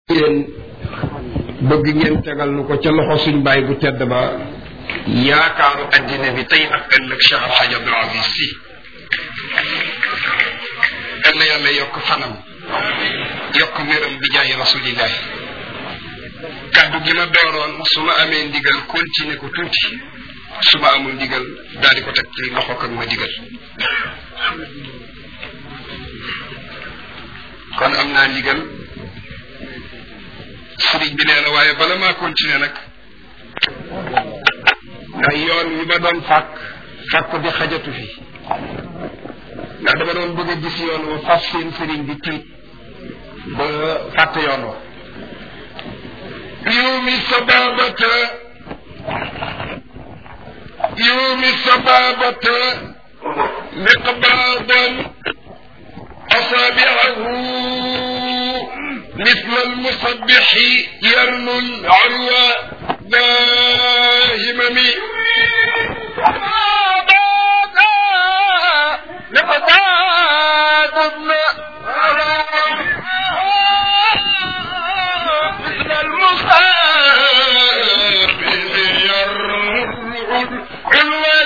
yéen bëgg ngeen tegal nu ko ca loxo suñ baay bu tedd ba yaakaaru addina bi tey ak ëllëg Cheikh Al Hadj Abdoul Aziz Sy yal na yàlla yokk fanam yokk wéram bi jaay rasulillahi kaddu gi ma dooroon su ma amee ndigal continuer ko tuuti su ma amul ndigal daal di ko teg ci loxo kak ma digal kon am naa ndigal sëriñ bi nee na waaye bala maa continuer nag ndax yoon wi ma doon fàkk fàkk bi xajatu fi ndax dama doon bëgg a gis yoon wa fas seen sëriñ bi tiit ba fàtt yoon wa يومي صبابة يومي صبابة مقباضا أصابعه مثل المصبح يرنو العروة داهمم مقباض ابن مثل المصبح يرنو العروة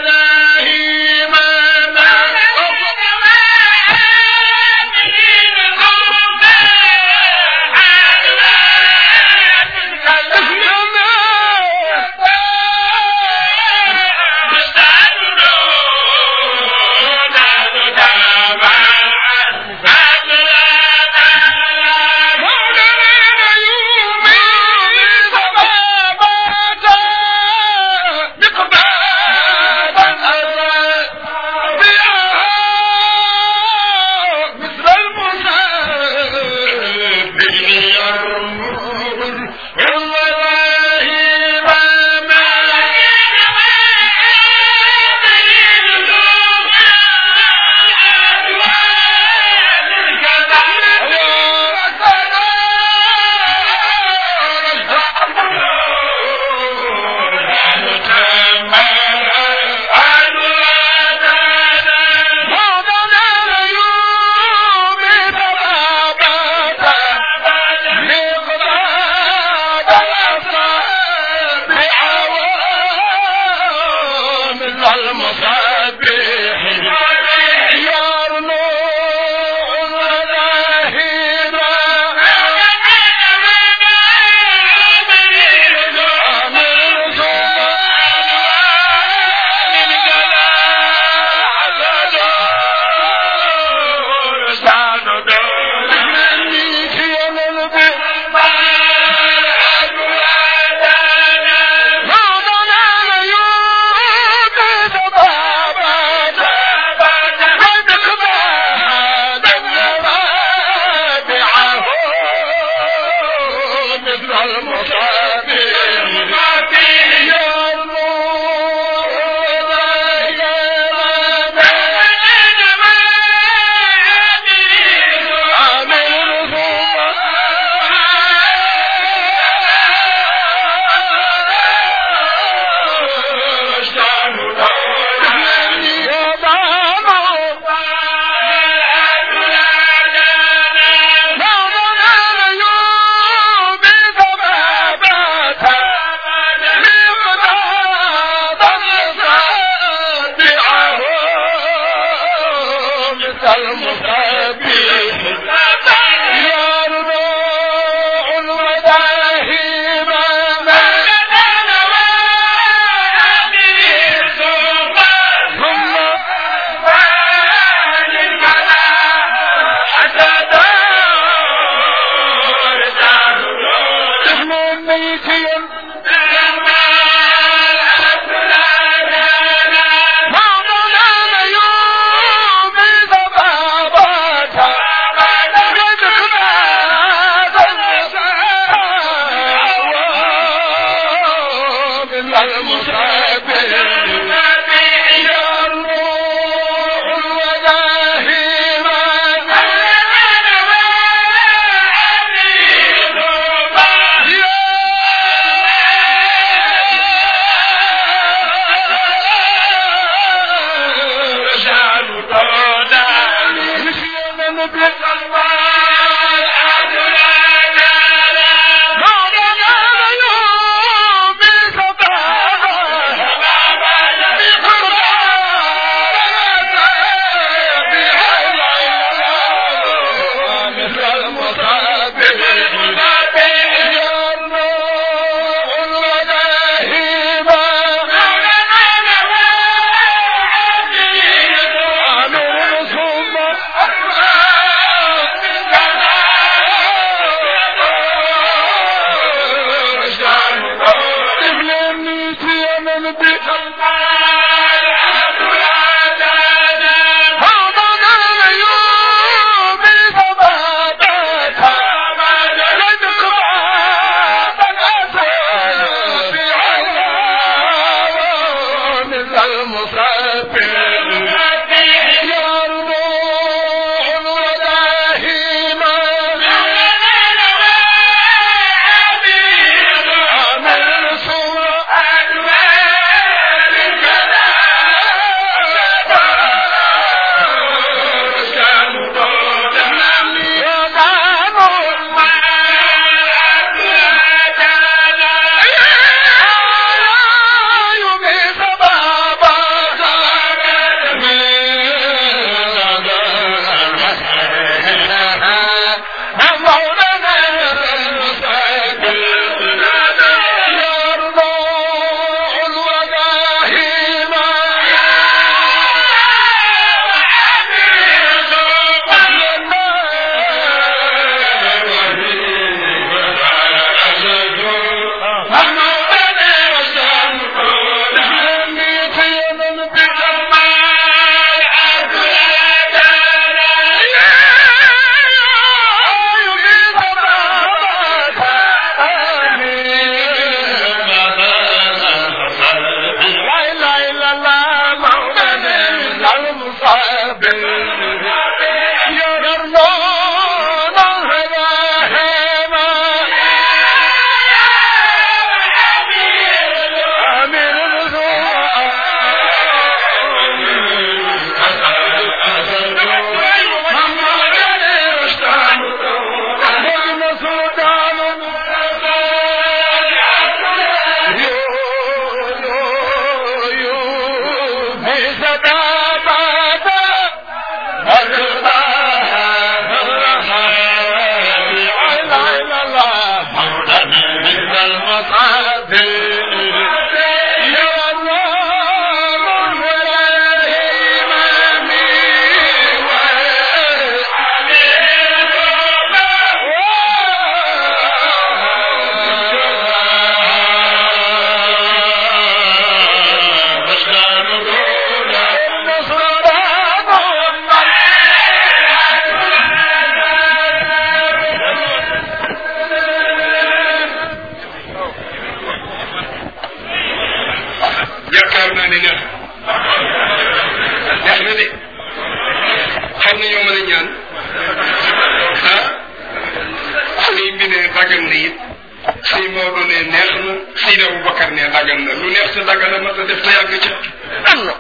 dagan na it sëy Maodo ne neex na Seydi Aboubacar ne dagan na lu neex te dagan na mat a def te yàgg ca am na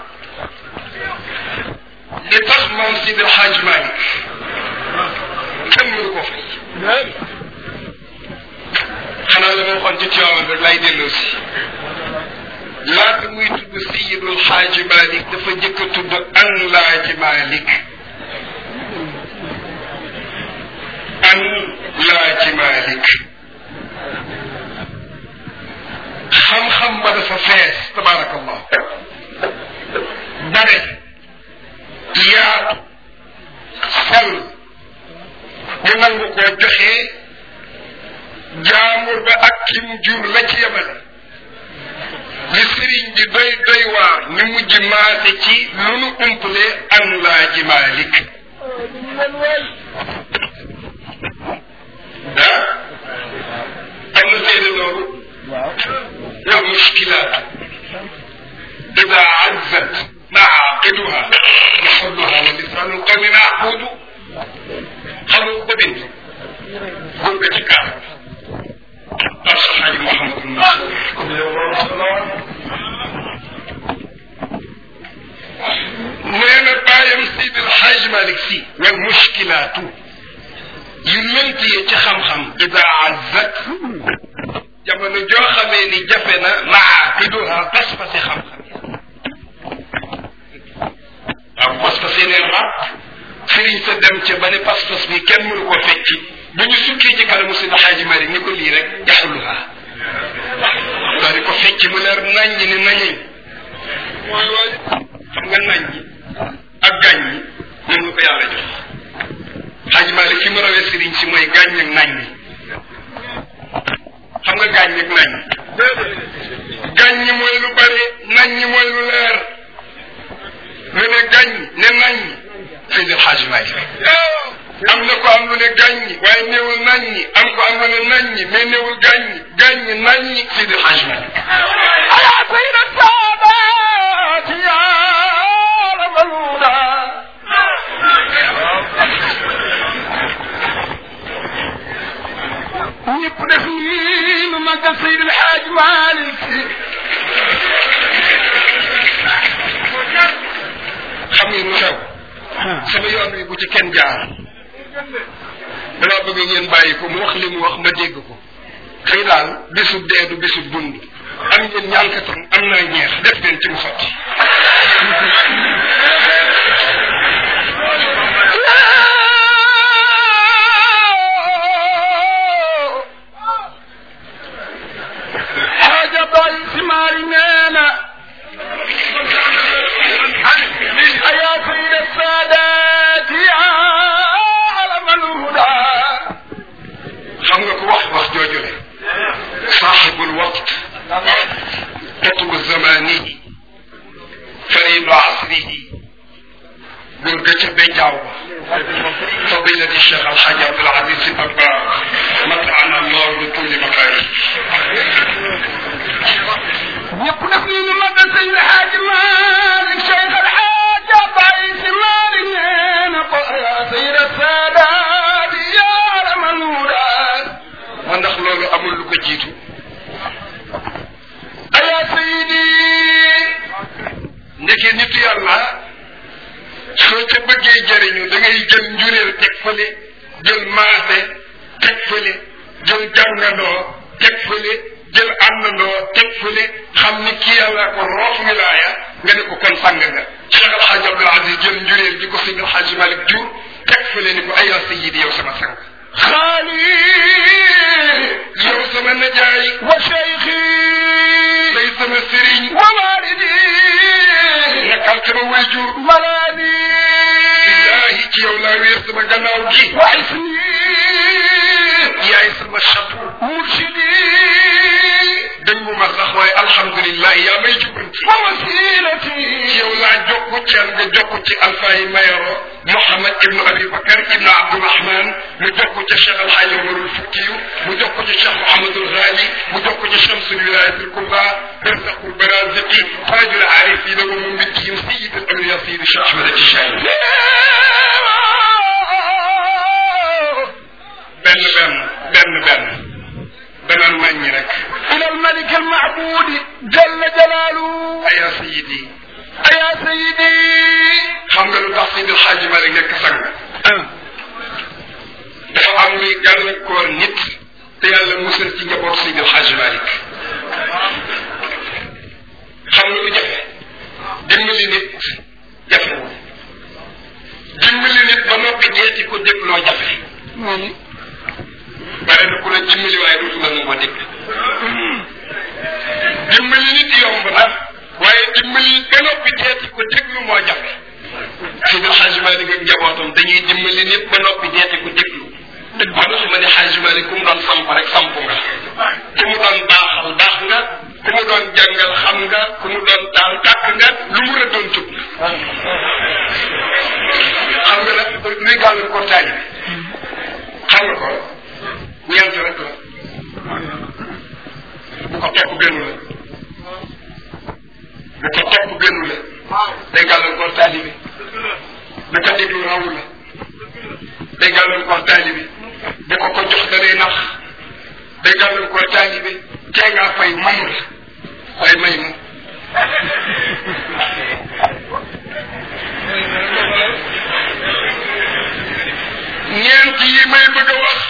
li tax moom Seydi El Hadj Malick kenn mënu ko fay xanaa la ma waxoon ci Tiwaawan rek lay delloo si laata muy tudd Seydul Xaaji Malick dafa jëkk a tudd an laaji Malick an laaji Malick xam-xam ba dafa fees tabaarakallah bare yaatu sell ñu nangu koo joxe jaamur ba ak ki mu jur la ci yemale li sëriñ bi doy doy waar ñu mujj maase ci lu nu umpale an laaji Malick ah am na seede loolu والمشكلات إذا عزت معاقدها محلها ولسان القوم معقود خلوا بنت قل بتكار أصحاب محمد نينا بايم سيد الحاج مالك سي والمشكلات يمنتي يا خم خم إذا عزت jamono joo xamee ni jafe na maaqiduha pas-pasi xam-xam waaw pas-pas yeneen rab sëriñ sa dem ca ba ne pas-pas bi kenn mënu ko fecci bu ñu sukkee ci kanamu sidi xaaji mari ni ko lii rek yaxuluha daa di ko fecc mu leer naññ ni naññ mooy waay xam nga naññ ak gàññ moom la ko yàlla jox xaaji mari fi mu rawee sëriñ si mooy gàññ ak naññ xam nga gaañ nag nañ gaañ ñi mooy lu bari nañ ñi mooy lu leer lu ne gaañ ne nañ Seydi El Hadji Malick am na ko am lu ne gaañ ñi waaye néewul nañ ñi am ko am lu ne nañ ñi mais néewul gaañ ñi gaañ ñi nañ ñi Seydi El Hadji Malick ala sayida saadaat ya ramaluda ñëpp def nii nu magal Seydi El Hadji Malick xam ngeen lu xew sama yoon wi bu ci kenn jaar dama bëgg ngeen bàyyi ko mu wax li mu wax ma dégg ko xëy daal bisu dee du bisu dund am ngeen ñànkatam am naa ñeex def leen ci mu sotti xaaja bay si maari neena aya sayida saadaat ya alamal huda xam nga ko wax wax joojule saaxibul waqt qutbu zamanihi faridu asrihi góor ga ca bejaaw ba fadilati cheikh alxaaj abdul aziz si dabba matana allah bi kulli makaari ñëpp def nii nu magal Seydi El Hadji Malick Cheikh El Hadji Abdoulaye Sy Malick nee na ko aya sayida saadaat ya alamal huda ma ndax loolu amul lu ko jiitu aya sayidi ndeke nitu yàlla soo ca bëggee jëriñu da ngay jël njureel teg fële jël maase teg fële jël jàngandoo teg fële jël àndandoo teg fële xam ni kii yàlla ko roof wilaaya nga ne ko kon sàng nga Cheikh El Hadj Abdoul Aziz jël njureel bi ko Seydi El Hadji Malick jur teg fële ni ko ayaa sayidi yow sama sang xaali yow sama najaay wa cheikhi day sama sëriñ wa walidi nekkal sama wayjur maladi billaahi ci yow laa wéer sama gannaaw gi wa isni yaay sama chatu murshidi dëngu ma sax waaye alhamdulilah yaa may jubanti wa wasilati ci yow laa jokku ceen nga jokku ci alfaayi mayoro Mouhamad ibnu Abi Bakar ibnu Abdourahman mu jokku ca Cheikh Alhaaj Omarul Futiyu mu jokku ci Cheikh Mouhamadul Ghali mu jokku ci Chamsul Wilayatil Kubra barzaqul baraziqi taajul aarifina wa mumbitihim sayyidul awliya sayyid Cheikh Ahmad Tijani benn benn benn benn danaan màññi rek إلى الملك المعبود جل جلاله aya sayidi يا سيدي xam nga lu tax Seydil Hadji Malick nekk sang dafa am luy gàllankoor nit te yàlla musal ci njaboot Seydil Hadji Malick xam nga lu jafe dimbali nit jafewul dimbali nit ba noppi jeeti ko dégloo jafe bare na ku la dimbali waaye dootu la nangoo dégg dimbali nit yomb na waaye dimbali ba noppi jeeti ko déglu moo jafe Seydi Hadji Malick ak njabootam dañuy dimbali nit ba noppi jeeti ko déglu moo tax ma ne Hadji Malick ku mu doon samp rek samp nga ku mu doon baaxal baax nga ku mu doon jàngal xam nga ku mu doon taal tàkk nga lu mu la doon tub xam nga nag luy gàllankoor taalibe xam nga ko ñeent rek la bu ko topp gënu la bu ko topp gënu la day gàllankoor taalibe bu ko déglu rawu la day gàllankoor taalibe bu ko ko jox da lay nax day gàllankoor taalibe tee ngaa fay mayu la waaye may ma ñeent yi may bëgg a wax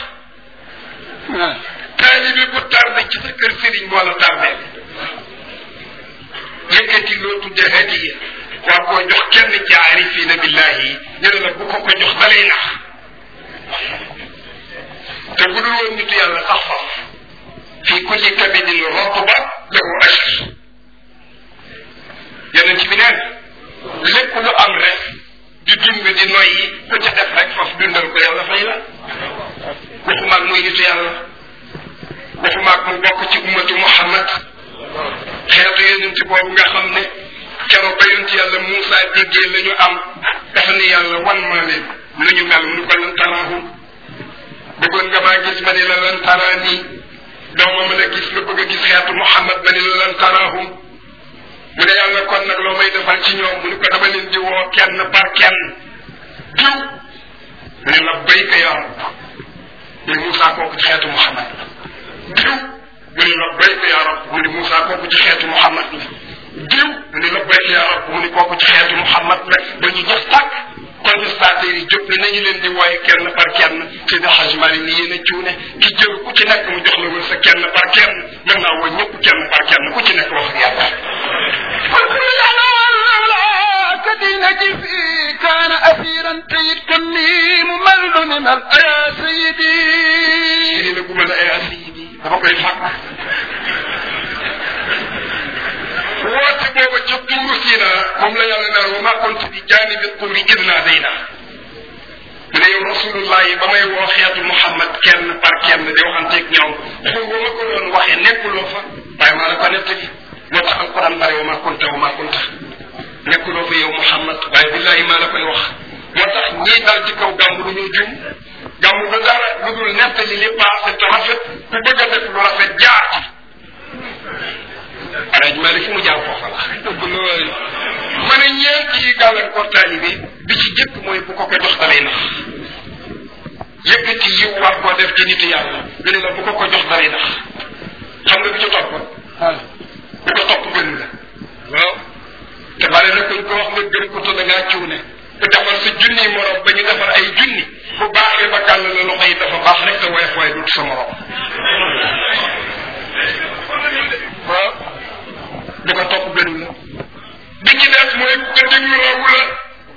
taalibe bu tardé ci sa kër sëriñ moo la tardé yëkkati loo tudde hadiya waa koo jox kenn ci aarifina billahi ñu ne la bu ko ko jox dalay nax te bu dul woon nitu yàlla sax faf fi kulli kabidin rotba lahu ashar yonent bi neen lépp lu am rek di dund di noyyi ku ca def rek faf dundal ko yàlla fay la waxumaag muy nitu yàlla waxumaag mu bokk ci ummatu muhammad xeetu yonent boobu nga xam ne keroog ba yonent yàlla Moussa déggee la ñu am dafa ne yàlla wan maa leen lu ñu mel mu ko lan taraahum bëggoon nga maa gis ma ne la lan taraa nii dooma mën a gis nga bëgg a gis xeetu Muhammad ma ne la lan taraahum mu ne yàlla kon nag loo may defal ci ñoom mu ne ko dama leen di woo kenn par kenn diw mu ne labbayka yaa rab mais Moussa kooku ci xeetu Muhammad la diw mu ne labbayka yaa rab mu ne Moussa kooku ci xeetu Muhammad la diw mu ne labbayka yaa rab mu ne kooku ci xeetu Muhammad la ba ñu jëf tàkk contestataires yi jóg ne nañu leen di wooye kenn par kenn ci di Hadj Malick ni yéen a cuune ki jël ku ci nekk mu jox la wër sa kenn par kenn mën naa woo ñëpp kenn par kenn ku ci nekk wax ak yàlla كدينك في كان أسيرا تيد كني ممل من يا سيدي lii la gu mën a ay asii bi dafa koy fàq woote booba ca tuuru siina moom la yàlla naan wa ma kuntu bi jaanibi tuuri id naadayna mu ne yow rasulullah yi ba may woo xeetu Muhammad kenn par kenn di waxanteeg ñoom xul ba ma ko doon waxee nekkuloo fa waaye maa la ko nettali moo tax alquran bare wa ma kunta wa ma kunta nekkuloo fa yow Muhammad waaye billahi maa la koy wax moo tax ñii dal ci kaw gàmmu du ñu jum gàmmu du dara lu dul nettali li passé te rafet ku bëgg a def lu rafet jaar ci alaj maa fu mu jaar foofa la dëgg la waay ma ne ñeent yi gàllankoor taalibe bi ci jëkk mooy bu ko ko jox dalay nax yëkkati yiw war koo def ci nitu yàlla ñu ne la bu ko ko jox dalay nax xam nga bi ci topp bu ko topp gënu la waaw te bare na kuñ ko wax nga gën ko te da ngaa cuune ku defar sa junni morom ba ñu defar ay junni bu baaxee ba gàll la loxo yi dafa baax rek te woyof waaye dut sa morom waaw bu ko topp gënu la bi ci des mooy bu ko déglu rawu la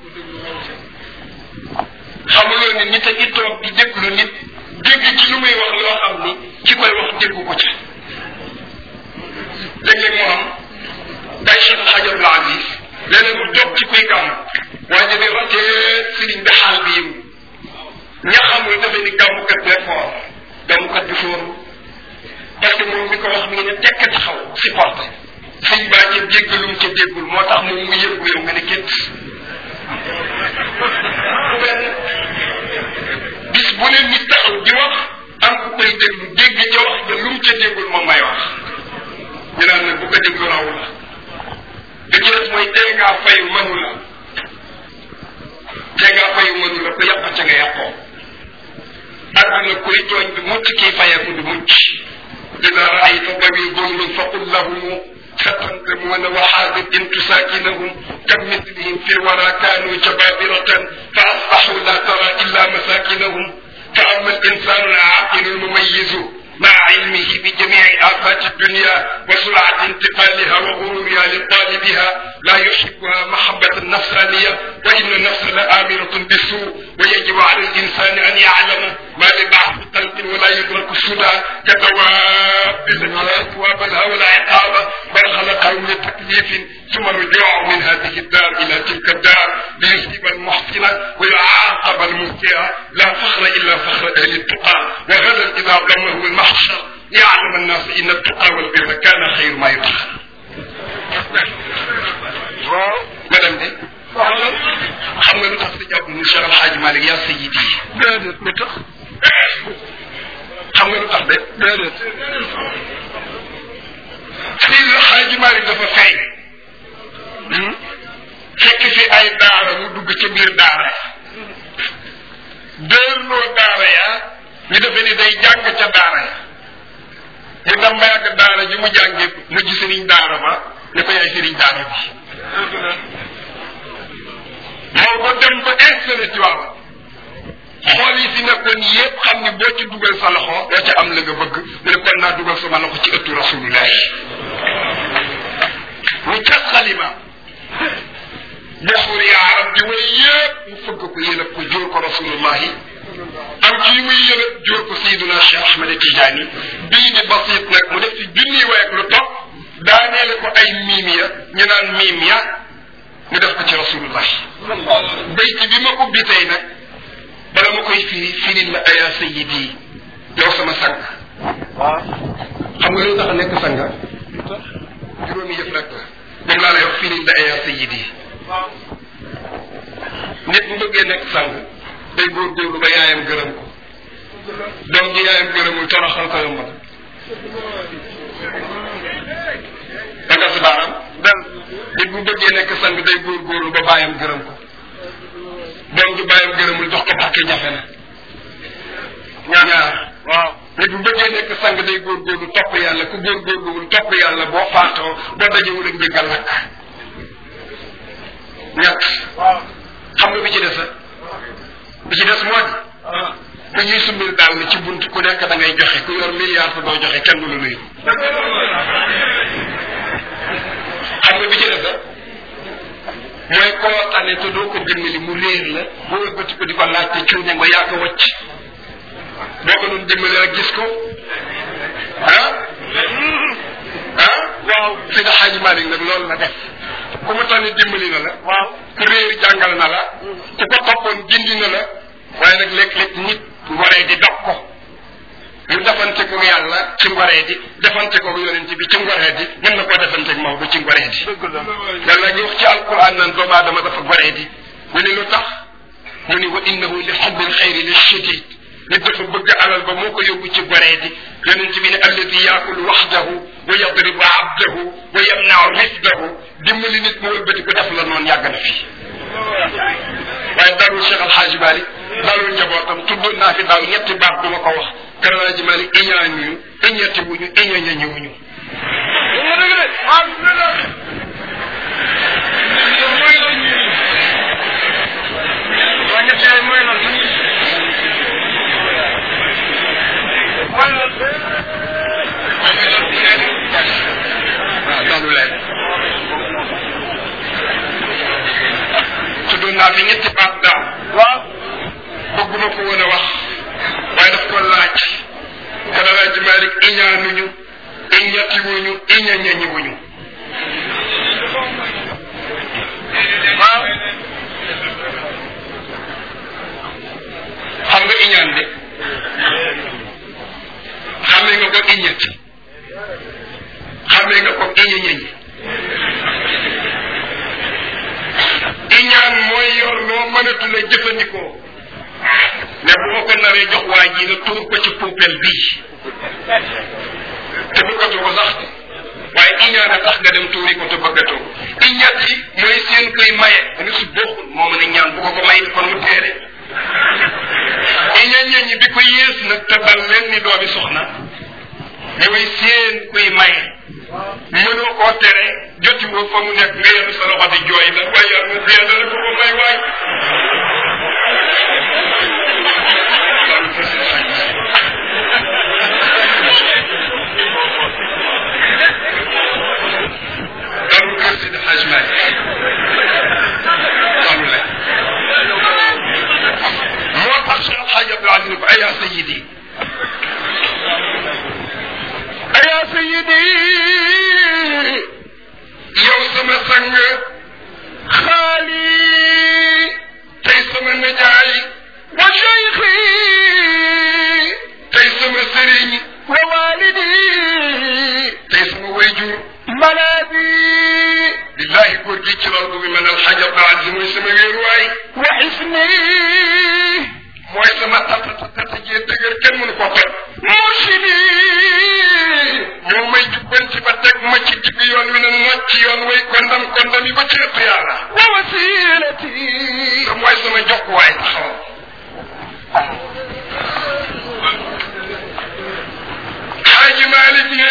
xamuloo ni nit a ngi toog di déglu nit dégg ci lu muy wax loo xam ni ci koy wax déggu ko ca léeg-léeg moo am day Cheikh El Hadj Abdoul Aziz léeg-léeg mu jóg ci kuy gàmm waaye di ratee sëriñ bi xaal bi yiw ña xamul dafa ni gàmmukat bee foor gàmmukat bi fooru parce que moom mi ko wax mi ngi ne tekk taxaw supporté sëñ baa ca déggalum ca déggul moo tax moom mu yëg yow nga ne kétt benn bis bu ne nit taxaw di wax am ku koy déglu dégg ca wax ja lu mu ca déggul moom may wax ñu naan nag bu ko déglu raw la da ci des mooy tey ngaa fayu mënu la tey ngaa fayu mënu la ba yàq ca nga yàqoo àdduna kuy tooñ bi mucc kii fayeeku du mucc ida raayta dawi zulmin faqul lahum ستنقمون وحاذر إن تساكنهم كمثلهم في الورى كانوا جبابرة فأصبحوا لا ترى إلا مساكنهم فأما الإنسان العاقل المميز مع علمه بجميع آفات الدنيا وسرعة انتقالها وغرورها لطالبها لا يحبها محبة النفسانية وإن النفس لآمرة بالسوء ويجب على الإنسان أن يعلم ما لبعض قلب ولا يدرك السدى كدواب التي لا ثواب لها ولا عقاب بل خلقهم لتكليف ثم رجوع من هذه الدار إلى تلك الدار ليصيب المحسن ويعاقب المسيء لا فخر إلا فخر أهل التقى وغدا إذا ضمه المحشر يعلم الناس إن التقى والبر كان خير ما يدخل madame de xam nga lu tax sa jàpp mu Cheikh Alhaji Malick yaa sayidi déedéet lu tax xam nga lu tax de déedéet Seydi Alhaji Malick dafa feeñ fekk fi ay daara mu dugg ca biir daara dërloo daara ya ñu defe ni day jàng ca daara ya ñu dem ba yàgg daara ji mu jànge mujj sëriñ daara ba ne ko yaay sëriñ daara bi moo ko dem ba installé ci waaw xool yi fi nekkoon yépp xam ni boo ci dugal sa loxo doo ca am la nga bëgg mu ne kon naa dugal sama loxo ci ëttu rasulullahi mu cas xalima buxur ya arab di way yépp mu fëgg ko yëlëb ko jóor ko rasulullahi am ci muy yëlëb jóor ko sayiduna cheikh ahmed tijaani bii di basit nag mu def ci junniy way ak lu topp daaneele ko ay miim ya ñu naan miim ya mu def ko ci rasulullahi bayti bi ma ubbi tey nag bala ma koy firi firil la aya sayidi yow sama sang xam nga lu tax nekk sanga juróomi yëf rek la moom laa lay wax firil la aya sayidi nit bu bëggee nekk sang day góorgóorlu ba yaayam gërëm ko doom ji yaayam gërëmul toroxal ko yomb da nga si baaram dan nit bu bëggee nekk sang day góorgóorlu ba bàyyam gërëm ko doom ji bàyyam gërëmul jox ko bàkke jafe na ñaar waaw nit bu bëggee nekk sang day góorgóorlu topp yàlla ku góorgóorluwul topp yàlla boo faatoo boo dajewul ak njëggal lakk ñett xam nga bi ci des bi ci des moo di ku ñuy sumbir daal ni ci bunt ku nekk da ngay joxe ku yor milliard te doo joxe kenn du la nuyu xam nga bi ci des mooy koo tane te doo ko dimbali mu réer la boo wëlbati ko di ko laaj te cuune nga yaa ko wacc boo ko doon dimbali rek gis ko ah ah waaw fi da xaaji Malick nag loolu la def ku mu tane dimbali na la waaw ku réer jàngal na la ku ko toppoon gindi na la waaye nag léeg-léeg nit ngoree di dog ko mu defante ko yàlla ci ngoree di defante ko yonent bi ci ngoree di mën na koo defante ak Maodo ci ngoree di yàlla ngi wax ci alquran naan doomu aadama dafa ngoree di mu ni lu tax mu ni wa innahu li xubbil xayri li shadid nit dafa bëgg alal ba moo ko yóbbu ci goree di yonent bi ne alladi yaakul waxdahu wa yadribu abdahu wa yamnau rifdahu dimbali nit mu wëlbati ko def la noonu yàgg na fi waaye darul Cheikh Alhaji Mali darul njabootam tuddoon naa fi daaw ñetti baat du ma ko wax kër Alhaji Mali iñaanuñu iñetti wuñu iñañañuwuñu waaw daanu leen tuddoon naa fi ñetti baat daaw waaw bëgguma ko woon a wax waaye daf ko laaj kala laaj Malick iñaanuñu iñatiwuñu iñañañiwuñu waaw xam nga iñaan de xamee nga ko iñati xamee nga ko iñañañi iñaan mooy yor loo mënatu la jëfandikoo ne bu ma ko naree jox waa ji na tuur ko ci poubelle bii te bëggatoo ko sax waaye iñaan a tax nga dem tuuri ko te bëggatoo iñaat yi mooy seen koy maye nga su bokkul moo mën a ñaan bu ko ko may kon mu teere iña ñeñi bi ko yées nag te dal leen ni doomi soxna ñooy seen kuy maye mënoo koo tere joti woo fa mu nekk nga yenn sa loxo di jooy la waaye yàlla mu dee dana ko ko may waay dalu kër si de Hajj Malik dalu la moo tax Cheikh Alhaji Abdou Aziz ko ayaa sayidi ayaa sayidi yow sama sang xaali tey sama najaay wa cheikhi tey sama sëriñ wa walidi tey sama wayjur malaadi billahi góor gi ci loolu bi man alxaaj Abdou Aziz mooy sama wéeruwaay wa xisni mooy sama tata tata jee dëgër kenn mënu ko toj mursidi moo may jubbanti ba teg ma ci digg yoon wi ne nocc ci yoon way kondam kondam yi ba ci ëpp yàlla wa wasilati te mooy sama jokkuwaay taxaw xaaji Malik ne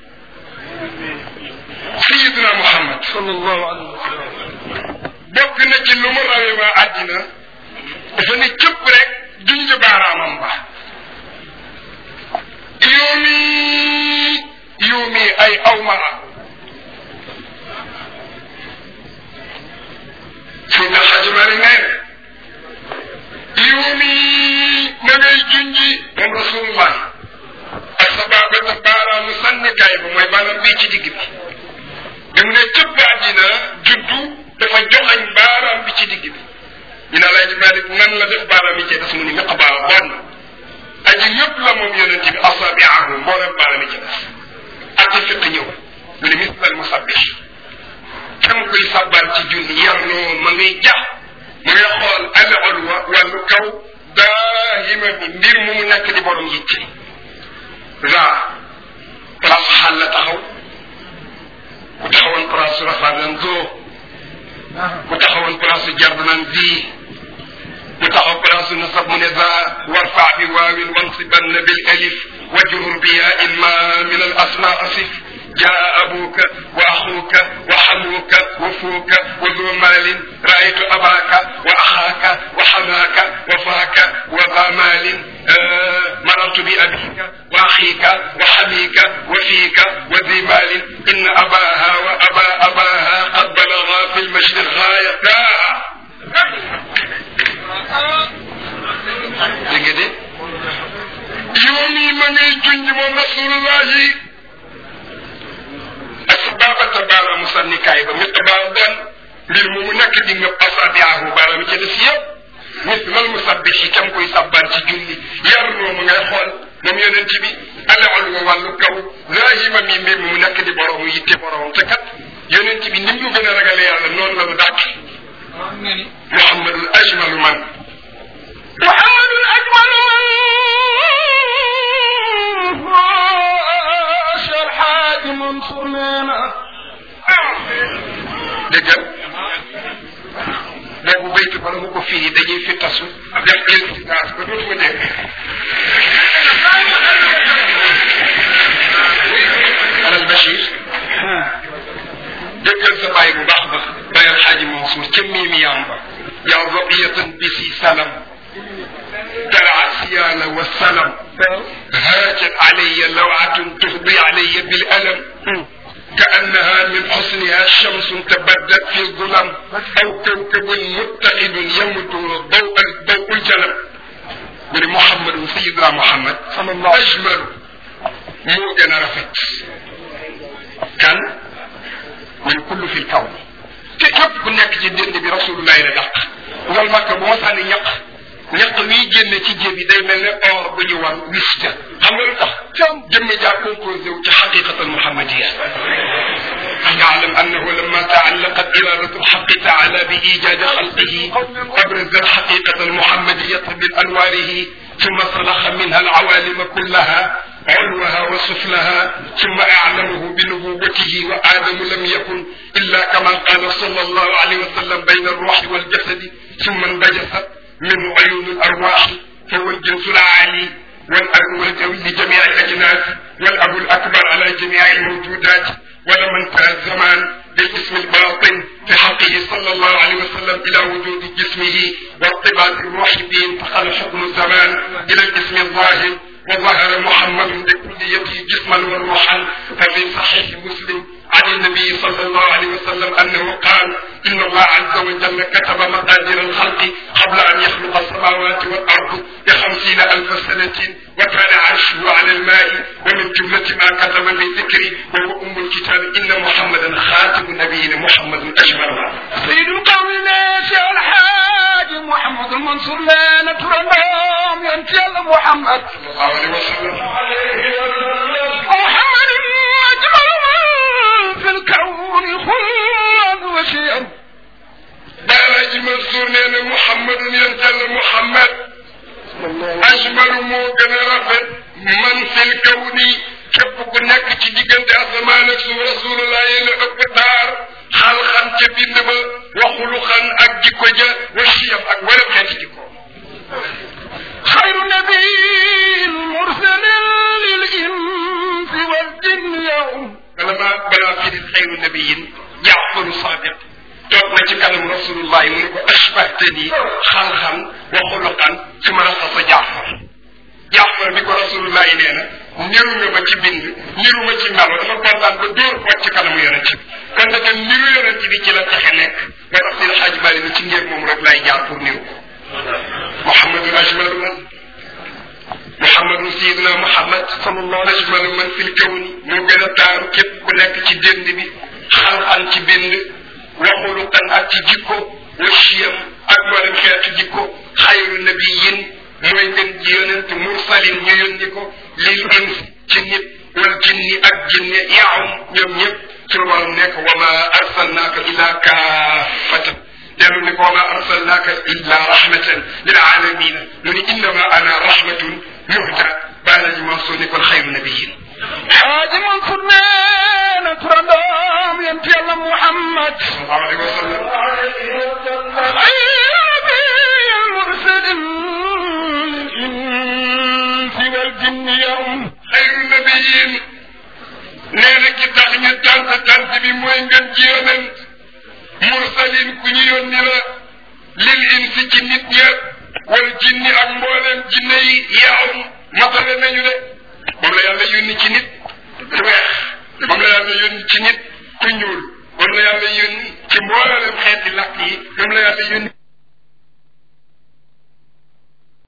sayidina Muhammad sallallahu alayhi wa sallam bokk na ci lu mu rawee waa àddina dafa ne cëpp rek junj baaraamam ba yoomi yoomi ay awmara Seydina Xaaji Maalik nee na yoomi ma ngay junji moom rasulullah ak sa baabata baaraamu sànnikaay ba mooy baaraam bii ci digg bi bi mu ne cëpp àddina juddu dafa joxañ baaraam bi ci digg bi ñu ne Alaaji Maalik nan la def baaraam yi ci des mu ni miqbaar bon aji yëpp la moom yonent bi asaabiahu mboolem baaraam yi ci des ati fiq ñëw mu ne misal musabbih kam koy sabbal ci junni yarnoo ma ngay jax ma ngay xool al ulwa wàllu kaw daahima bi mbir mu mu nekk di borom yitte ra place xaal la taxaw ku taxawoon place rafa nan zoo ku taxawoon place jardu nan bii ku taxaw place nasab mu ne za warfa bi waawin wansibanna bil alif wajrur bi yaa in ma min al asma asif جاء أبوك وأخوك وحموك وفوك وذو مال رأيت أباك وأخاك وحماك وفاك وذا مال آه مررت بأبيك وأخيك وحميك وفيك وذي مال إن أباها وأبا أباها قد بلغا في المشرق غايتها dégg de yow mii ma ngay junj moom rasulullahi asbabata baaraamu sànnikaay ba mit baar bon mbir mu mu nekk di nga asaabiaahu baaraam ci des yëpp mit lal mu sabbi si kam koy sabbaan ci julli yar noo mu ngay xool moom yonent bi alewal wa wàllu kaw zahima mi mbir mu mu nekk di borom yitte borom te kat yonent bi ni mu gën a ragale yàlla noonu la lu dàkk muhammadul ajmalu man محمد الأجمل الحاج منصور لنا dëggal boobu baytu bala mu ko firi dañuy fi tasu def iltigaas ba dootuma dégg alal Bachir dëggal sa bàyyi bu baax ba bàyyi alxaaji Mansour ca miimi yaam ba yaa rabiyatan bisi salam ترعى السيال والسلم هاجت علي لوعة تفضي علي بالألم كأنها من حسنها شمس تبدت في الظلم أو كوكب متحد يمت ضوء ضوء الجلم من محمد سيدنا محمد صلى الله أجمل مو جنا رفت كان من كل في الكون كيف كنا في الدين برسول الله رجع وقال مكة بمسان يق ñaq wi génne ci jéem yi day mel ne or bu ñu wan wis ca xam nga lu tax jëmm jaa composé wu ci xaqiqat al muhammadiya يعلم أنه لما تعلقت إرادة الحق تعالى بإيجاد خلقه أبرز الحقيقة المحمدية بأنواره ثم صلخ منها العوالم كلها علوها وسفلها ثم أعلمه بنبوته وآدم لم يكن إلا كما قال صلى الله عليه وسلم بين الروح والجسد ثم انبجست منه عيون الأرواح فهو الجنس العالي والأب لجميع الأجناس والأب الأكبر على جميع الموجودات ولم انتهى الزمان بالاسم الباطن في حقه صلى الله عليه وسلم إلى وجود جسمه وارتباط الروح به انتقل حكم الزمان إلى الاسم الظاهر وظهر محمد بكليته جسما وروحا ففي صحيح مسلم عن النبي صلى الله عليه وسلم انه قال ان الله عز وجل كتب مقادير الخلق قبل ان يخلق السماوات والارض بخمسين الف سنه وكان عرشه على الماء ومن جمله ما كتب في ذكري وهو ام الكتاب ان محمدا خاتم النبيين محمد اجمل سيد القوم الناس الحاج محمد المنصور لا نترنم ينتي محمد صلى الله عليه وسلم محمد أجمل من في الكون خلقا وشيئا Baalaji Mansour nee na Mouhamad yontal Mouhamad ajmalu moo gën a rafet man fil kawni képp ku nekk ci diggante asamaan ak suuf rasulullah yéen a ëpp taar xalxan ca bind ba waxuluxan ak jikko ja wa siyam ak wala xeeti jikko. خير نبي مرسل للإنس والجن يوم bala maa balaa firi xayru nabiyin jaafaru sadiq toog na ci kanam rasulullah mu ne ko ashbahtani xalxan wa xuluqan su ma raxasa jaafar jaafar bi ko rasulullah nee na niru nga ma ci bind niru ma ci melo dafa kontaan ba dóor ko ci kanamu yonent bi kon nag niru yonent bi ci la texe nekk nga tax seen xaaj bari na ci ngeen moom rek laay jaar pour niru ko muhammadul ajmalu man muhammadu sayidina muhammad sallallahu ajmalu man fil kawni moo gën a taaru képp ku nekk ci dënd bi xalxan ci bind waxulukan ak ci jikko wa chiyam ak mboolem xeetu jikko xayru nabiyin mooy gën ji yonent mursalin ñu yónni ko lil ins ci nit wal jinni ak jinne yaawum ñoom ñëpp sunu borom nekk wa ma arsalnaaka illa kaafatan dellu ne ko wa ma arsalnaaka illa rahmatan lil alamina mu ni innama ana rahmatun muhda baalaji Mansour ni kon xayru nabiyin حاج منصور لا نترنم ينتي محمد sallallahu alayhi wa sallam خير نبي مرسل للإنس والجن يوم xayru nabiyin nee na ki tax ñu tant tant bi mooy ngeen ci yonent mursalin ku ñu yónni la lil insi ci nit ña wal jinni ak mbooleem jinne yi yaawum matale nañu de moom la yàlla yónni ci nit ku weex moom la yàlla yónni ci nit ku ñuul moom la yàlla yónni ci mbooleem xeeti làkk yi moom la yàlla yónni